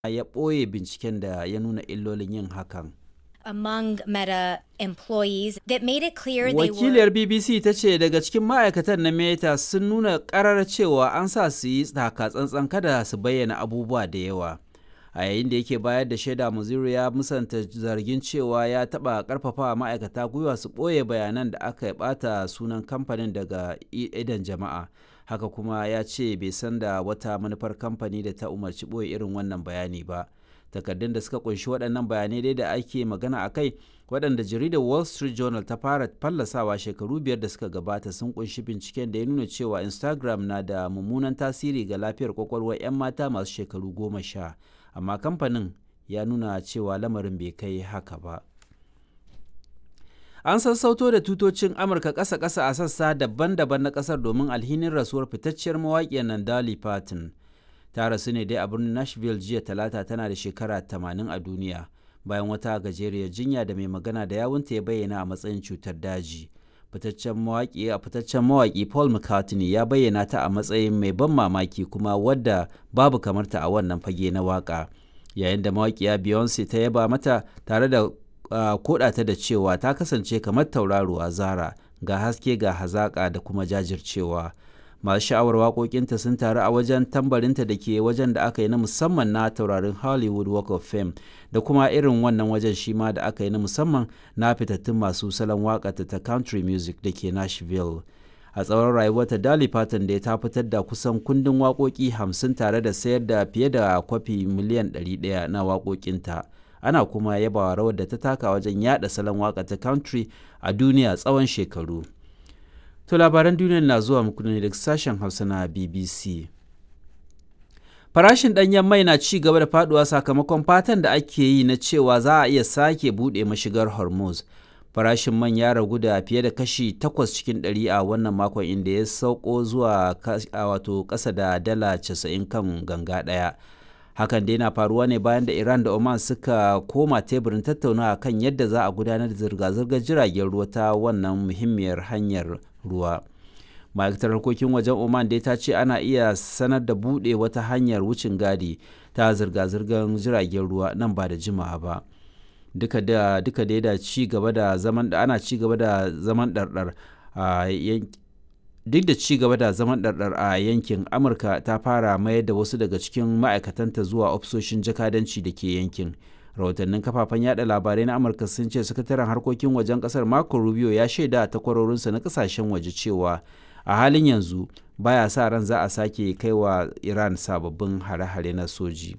ya ɓoye binciken da ya nuna illolin yin hakan. among Meta employees that made it clear they were Wakiliyar BBC ta ce daga cikin ma'aikatan na Meta sun nuna ƙarar cewa an sa su yi taka tsantsan kada su bayyana abubuwa da yawa. A yayin da yake bayar da shaida Muzuru ya musanta zargin cewa ya taɓa ƙarfafa ma'aikata gwiwa su ɓoye bayanan da aka ɓata sunan kamfanin daga idan jama'a. Haka kuma ya ce bai san da wata manufar kamfani da ta umarci ɓoye irin wannan bayani ba. takardun da suka kunshi waɗannan bayanai dai da ake magana a kai waɗanda jaridar wall street journal ta fara fallasawa shekaru biyar da suka gabata sun kunshi binciken da ya nuna cewa instagram na da mummunan tasiri ga lafiyar kwakwalwar 'yan mata masu shekaru goma sha amma kamfanin ya nuna cewa lamarin bai kai haka ba an sassauto da tutocin amurka ƙasa-ƙasa a sassa daban-daban na ƙasar domin alhinin rasuwar fitacciyar mawaƙiyar nan Dolly Parton. ta rasu ne dai a birnin nashville jiya talata tana da shekara 80 a duniya bayan wata gajeriyar jinya da mai magana da yawunta ya bayyana a matsayin cutar daji fitaccen mawaƙi a fitaccen mawaƙi paul mccartney ya bayyana ta a matsayin mai ban mamaki kuma wadda babu kamarta a wannan fage na waƙa yayin da mawaƙiya beyonce ta yaba mata tare da uh, kodata da cewa ta kasance kamar tauraruwa zara ga haske ga hazaƙa da kuma jajircewa masu sha'awar waƙoƙinta sun taru a wajen tambarinta da ke wajen da aka yi na musamman na taurarin hollywood walk of fame da kuma irin wannan wajen shi ma da aka yi na musamman na fitattun masu salon waƙata ta country music da ke nashville a tsawon rayuwarta Dolly Parton da ta fitar da kusan kundin waƙoƙi hamsin tare da sayar da fiye da kwafi miliyan 100 na waƙoƙinta ana kuma yabawa rawar da ta taka wajen yada salon waƙa ta country a duniya tsawon shekaru. To labaran duniyar na zuwa muku ne daga sashen Hausa na BBC. Farashin ɗanyen mai na ci gaba da faduwa sakamakon fatan da ake yi na cewa za a iya sake buɗe mashigar Hormuz. Farashin man ya ragu da fiye da kashi 8 cikin 100 a wannan makon inda ya sauko zuwa wato ƙasa da dala 90 kan ganga ɗaya. Hakan dai na faruwa ne bayan da Iran da Oman suka koma teburin tattaunawa kan yadda za a gudanar da zirga-zirgar jiragen ruwa ta wannan muhimmiyar hanyar ruwa ma'aikatar harkokin wajen oman dai ta ce ana iya sanar da buɗe wata hanyar wucin gadi ta zirga-zirgar jiragen ruwa nan ba da jimawa ba duka da duka dai da ci gaba da zaman da ana ci gaba da zaman ɗarɗar a duk da ci gaba da zaman ɗarɗar a yankin amurka ta fara mayar da wasu daga cikin ma'aikatanta zuwa ofisoshin jakadanci da ke yankin rahotannin kafafen yada labarai na amurka sun ce sakataren harkokin wajen kasar marco rubio ya shaida a takwarorinsa na kasashen waje cewa a halin yanzu baya sa ran za a sake kai wa iran sababbin hare-hare na soji